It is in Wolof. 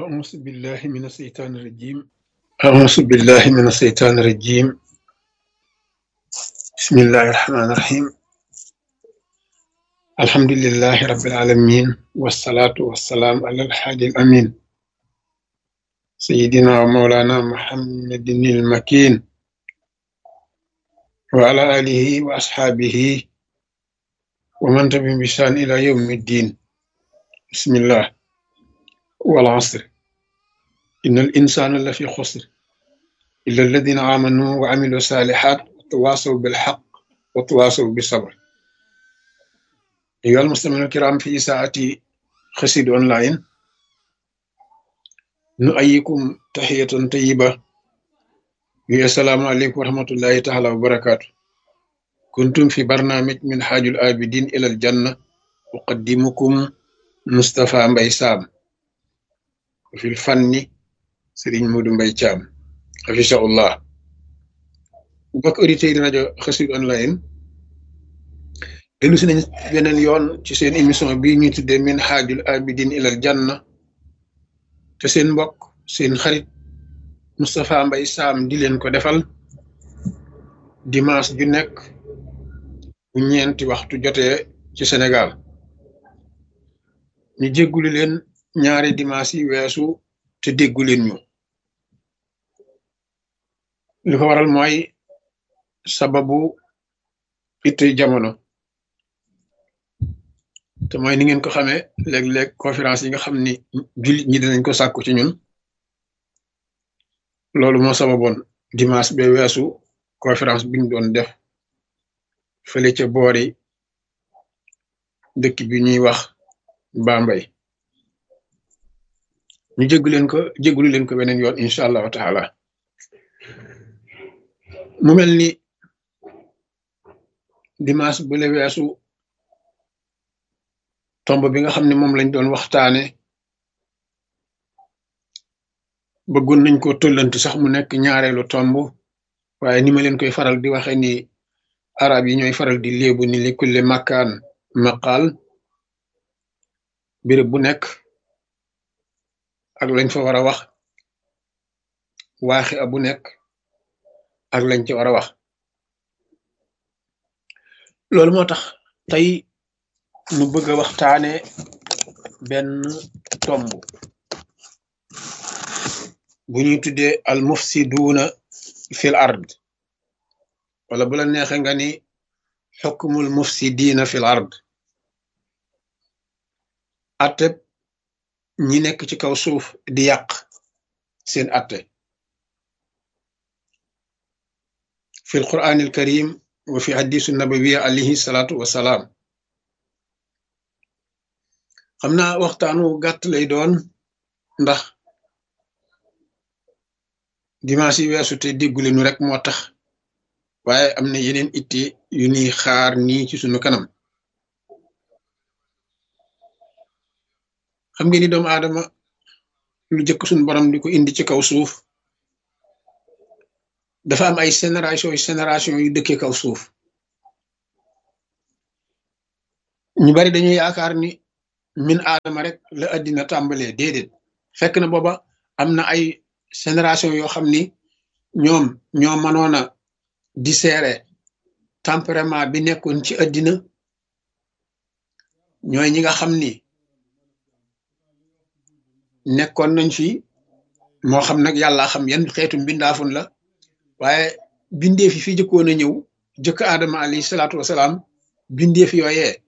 أعوذ بالله من الشيطان الرجيم أعوذ بالله من الشيطان الرجيم بسم الله الرحمن الرحيم الحمد لله رب العالمين والصلاة والسلام على الحادي الأمين سيدنا ومولانا محمد المكين وعلى آله وأصحابه ومن تبعهم بإحسان إلى يوم الدين بسم الله والعصر إن الإنسان لفي خسر إلا الذين آمنوا وعملوا الصالحات وتواصوا بالحق وتواصوا بالصبر أيها المستمعون الكرام في ساعة خسيد أونلاين نؤيكم تحية طيبة السلام عليكم ورحمة الله تعالى وبركاته كنتم في برنامج من حاج الآبدين إلى الجنة أقدمكم مصطفى مبي سام في الفن سيرين مودو مبي تشام حفظه الله mbokk auditeurs yi rajo Xassida online dellu si nañ beneen yoon ci seen émission bii ñuy tuddee min xaajul abidin ilal janna te seen mbokk seen xarit Moustapha Mbaye Sam di leen ko defal dimanche ju nekk bu ñeenti waxtu jotee ci Sénégal ñu jéggulu leen ñaari dimanche yi weesu te déggu leen ñu li ko waral mooy sababu itte jamono te mooy ni ngeen ko xamee léeg-léeg conférence yi nga xam ni jullit ñi dinañ ko sàkku ci ñun loolu moo sababoon dimanche ba weesu conférence biñ doon def fële ca boori dëkk bi ñuy wax Bambey ñu jéggu leen ko jéggulu leen ko beneen yoon incha allahu taala mu mel ni dimanche bu le weesu tomb bi nga xam ne moom lañ doon waxtaane bëggoon nañ ko tollanti sax mu nekk ñaareelu tomb waaye ni ma leen koy faral di waxe ni arab yi ñooy faral di léebu ni li kulle makkaan maqaal béréb bu nekk ak lañ fa war a wax waaxi a bu nekk ak lañ ci war a wax loolu moo tax tey nu bëgg a waxtaane benn tomb bu ñuy tuddee al mufsiduuna fil ard wala bu la neexe nga ni xukmul mufsidiina fil ard atte ñi nekk ci kaw suuf di yàq seen atte fi alquran alkarim wa fi hadisu nabawiya alayhi salaatu wasalaam xam naa waxtaanu gàtt lay doon ndax dimanche yi weesu te déggule nu rek moo tax waaye am na yeneen itte yu ñuy xaar nii ci sunu kanam xam ngeen ni doomu aadama lu jëkk suñu borom di ko indi ci kaw suuf dafa am ay génération yu génération yu dëkkee kaw suuf ñu bari dañuy yaakaar ni min aadama rek la addina tàmbalee déedéet fekk na booba am na ay génération yoo xam ni ñoom ñoo mënoon a disséere tempérament bi nekkoon ci addina ñooy ñi nga xam ni nekkoon nañ fi moo xam nag yàlla xam yan xeetu mbindaafun la waaye bindeef yi fi jëkkoon a ñëw jëkk aadama alayhi salaatu wasalaam bindeef yooyee